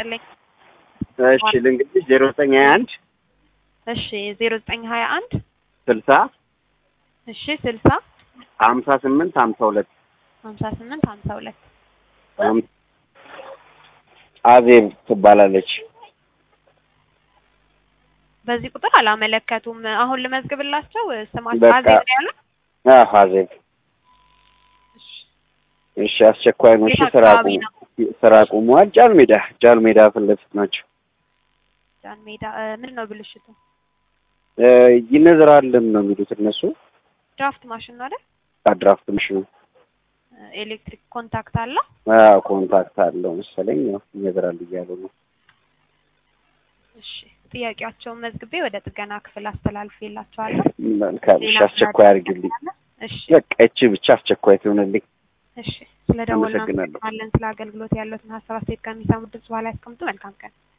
ይስጥልኝ። እሺ ልንገርሽ ዜሮ ዘጠኝ ሀያ አንድ እሺ ዜሮ ዘጠኝ ሀያ አንድ ስልሳ እሺ ስልሳ ሀምሳ ስምንት ሀምሳ ሁለት ሀምሳ ስምንት ሀምሳ ሁለት አዜብ ትባላለች። በዚህ ቁጥር አላመለከቱም። አሁን ልመዝግብላቸው ስማቸው በቃ። አዜብ ነው ያሉት? አዎ አዜብ። እሺ። እሺ አስቸኳይ ነው። እሺ የት ስራ አካባቢ ቁሙ፣ ነው? ስራ ቁሟል። ጃል ሜዳ ጃል ሜዳ ፊት ለፊት ናቸው። ጃን ሜዳ እ፣ ምንድን ነው ብልሽቱ? እ፣ ይነዝራልም ነው የሚሉት እነሱ። ድራፍት ማሽን ነው አይደል? አድራፍት ምሽኑ እ፣ ኤሌክትሪክ ኮንታክት አለው። አዎ ኮንታክት አለው መሰለኝ። ያው ይነዝራል እያሉ ነው። እሺ ጥያቄያቸውን መዝግቤ ወደ ጥገና ክፍል አስተላልፌላቸዋለሁ። መልካም። እሺ ሌላ አስቸኳይ አድርግልኝ። እሺ በቃ እቺ ብቻ አስቸኳይ ትሆንልኝ። እሺ ስለ ደወሉ አመሰግናለሁ። እናመሰግናለን። ስለ አገልግሎት ያለትን ሀሳብ አስተያየት ከሚሰሙ ድምጽ በኋላ ያስቀምጡ። መልካም ቀን